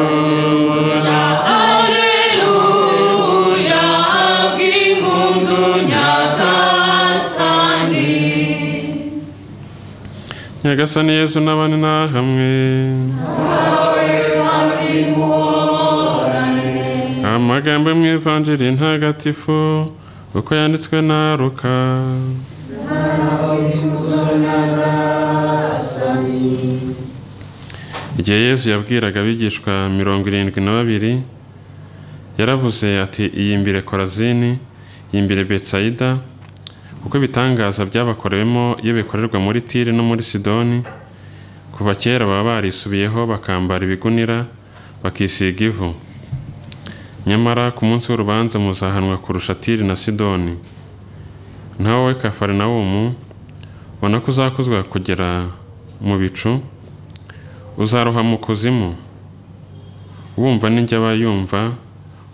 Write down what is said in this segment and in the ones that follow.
Alleluia, Alleluia, angin pun nyata sandi. nyagasani yesu n'abandi nta hamwe amagambo yo mu ivanjiri ntagatifu uko yanditswe na ruka igihe yesu yabwiraga abigishwa mirongo irindwi na babiri yaravuze ati iyimbire korazini iyimbire betsayida kuko ibitangaza byabakorewemo iyo bikorerwa muri tiri no muri sidoni kuva kera baba barisubiyeho bakambara ibigunira bakisiga ivu nyamara ku munsi w'urubanza muzahanwa kurusha tiri na sidoni naho wowe kafarinawumu ubona ko uzakuzwa kugera mu bicu uzaroha mu kuzimu wumva n'injya aba yumva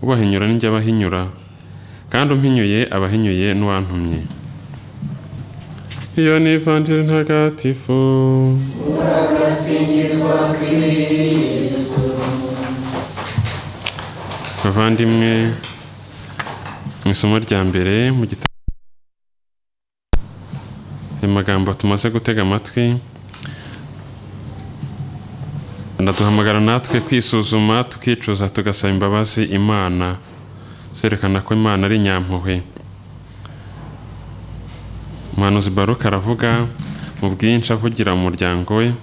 ubahinyura n'injya abahinyura kandi umpinyuye abahinyuye n'uwantumye iyo ni ivanjiri ntagatifu bavandimwe mu isomo rya mbere mu gitabo ayo magambo tumaze gutega amatwi ndaduhamagara natwe kwisuzuma tukicuza tugasaba imbabazi imana zerekana ko imana ari inyampuhwe umuhanuzi baruka aravuga mu bwinshi avugira mu muryango we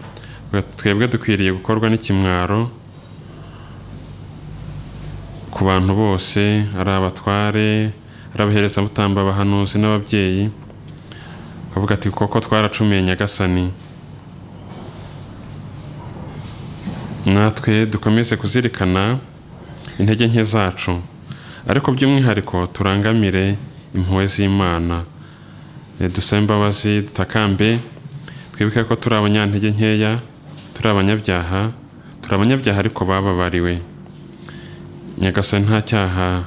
ngo twebwe dukwiriye gukorwa n'ikimwaro ku bantu bose ari abatware ari abaherezabutamba abahanuzi n'ababyeyi akavuga ati koko twaracumiye nyagasani natwe dukomeze kuzirikana intege nke zacu ariko by'umwihariko turangamire impuhwe z'imana E, dusabe imbabazi dutakambe twibuke ko turi abanyantege nkeya turi abanyabyaha turi abanyabyaha ariko bababariwe nyagasani nta cyaha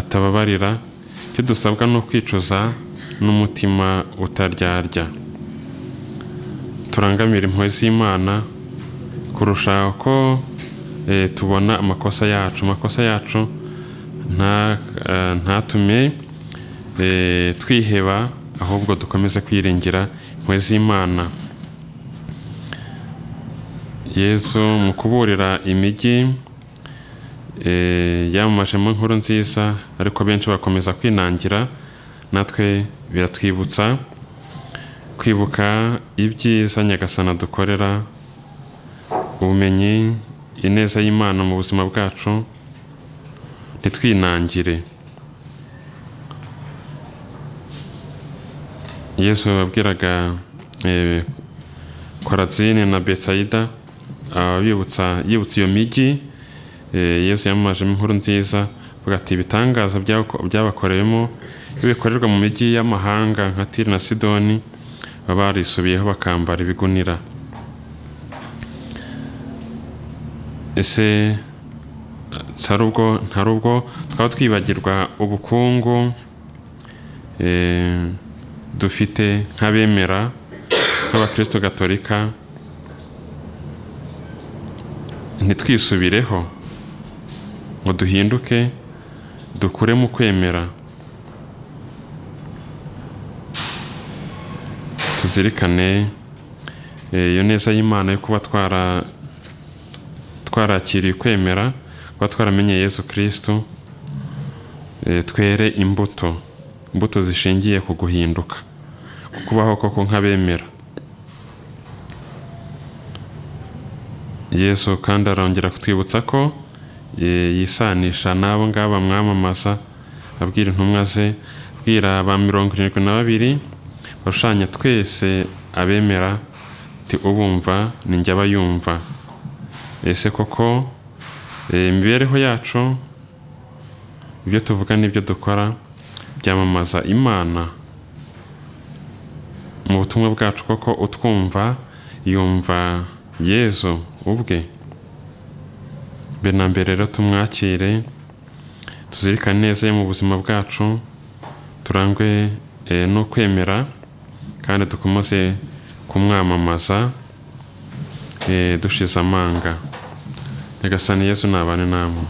atababarira icyo dusabwa ni ukwicuza n'umutima utaryarya turangamire impuhwe z'imana kurusha uko e, tubona amakosa yacu amakosa yacu nta- eh, ntatume eh, twiheba ahubwo dukomeze kwiringira impuhwe z'imana yesu mu kuburira imijyi eh, yamamajemo inkuru nziza ariko benshi bakomeza kwinangira natwe biratwibutsa kwibuka ibyiza nyagasana dukorera ubumenyi ineza y'imana mu buzima bwacu ntitwinangire yesu yabwiraga eh, korazini na betsayida abibutsa yibutsa iyo migi eh, yesu yamamajemo inkuru nziza avuga ati ibitangaza byako- byabakorewemo iyo bikorerwa mu migi y'amahanga nka tiri na sidoni baba barisubiyeho bakambara ibigunira ese hari ubwo hari ubwo twaba twibagirwa ubukungu eh, dufite nk'abemera nk'abakristo gatolika ntitwisubireho ngo duhinduke dukure mu kwemera tuzirikane eh, iyo neza y'imana yo kuba twara twarakiriye kwemera kuba twaramenye yesu kirisito twere imbuto imbuto zishingiye ku guhinduka ku kubaho koko nk'abemera yesu kandi arongera kutwibutsa ko eh, yisanisha n'abo ngabo bamwamamaza abwira intumwa ze abwira ba mirongo irindwi na babiri bashushanya twese abemera ati ubumva ni njye abayumva ese koko eh, imibereho yacu ibyo tuvuga n'ibyo dukora byamamaza imana mu butumwa bwacu koko utwumva yumva yezu ubwe mbere na mbere rero tumwakire tuzirikane neza ye mu buzima bwacu turangwe eh, no kwemera kandi dukomeze kumwamamaza eh, dushize amanga nyagasani yesu nabane namwe